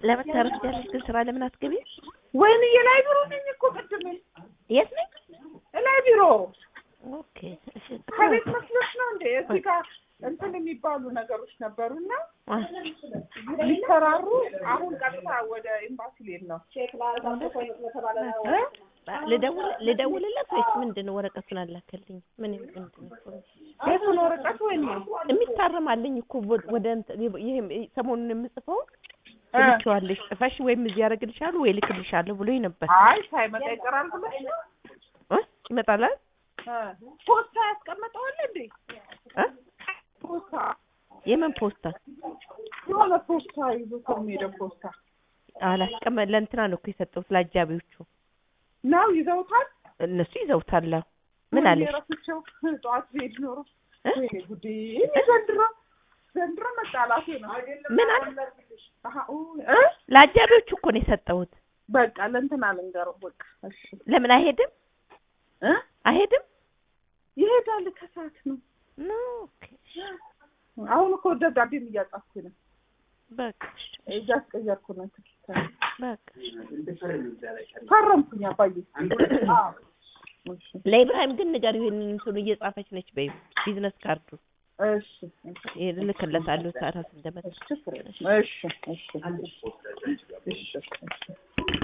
ለመታረፍ ያለሽ ግን ስራ ለምን አትገቢ? ወይንዬ ላይ ቢሮ ነኝ እኮ ቅድም የት ነኝ? ላይ ቢሮ ኦኬ እሺ። ከቤት መስሎሽ ነው እንዴ? እዚህ ጋር እንትን የሚባሉ ነገሮች ነበሩና አ፣ ሊሰራሩ አሁን ቀጥታ ወደ ኤምባሲ ልሄድ ነው። እ? ልደውል ልደውልለት ወይስ ምንድን ነው? ወረቀቱን አላከልኝ ምን ምንድን ነው? የቱን ወረቀት ወይኔ የሚታረማልኝ እኮ ወ- ወደ እንትን ይሄ ሰሞኑን የምጽፈውን እ? ትልኪዋለሽ ጽፈሽ ወይም እዚህ ያደርግልሻለሁ ወይ ልክልሻለሁ ብሎኝ ነበር። አይ ሳይመጣ ይቀራል ብለሽ ነው? እ? ይመጣላል እ? ፖስታ ያስቀመጠዋል እንዴ? እ? ፖስታ የምን ፖስታ የሆነ ፖስታ ይዞ ሰው የሚሄደው ፖስታ አላስቀመ ለእንትና ነው እኮ የሰጠሁት ለአጃቢዎቹ ነው ይዘውታል። እነሱ ይዘውታል። አዎ። ምን ወይኔ አለሽ? ረስቼው ጠዋት ብሄድ ኖሮ እ? ወይኔ ጉዴ! እኔ ዘንድሮ ዘንድሮ መጣላቴ ነው። ምን አለ? አሀ፣ ኦ፣ እ? ለአጃቢዎቹ እኮ ነው የሰጠሁት። በቃ ለእንትና ልንገረው። በቃ እሺ ለምን አይሄድም? እ? አይሄድም? ይሄዳል ከሰዓት ነው። ኖ ኦኬ። አሁን እኮ ደብዳቤም እያጻፍኩ ነው። በቃ እሺ፣ እያስቀየርኩ ነው። ትኬት በቃ ፈረምኩኝ አባዬ። አዎ እሺ ለኢብራሂም ግን ንገሪው ይሄንን እንትኑ እየጻፈች ነች በይው ቢዝነስ ካርዱ እሺ ይሄ እልክለታለሁ ታራስ እንደመጣ እሺ እሺ እሺ እሺ እሺ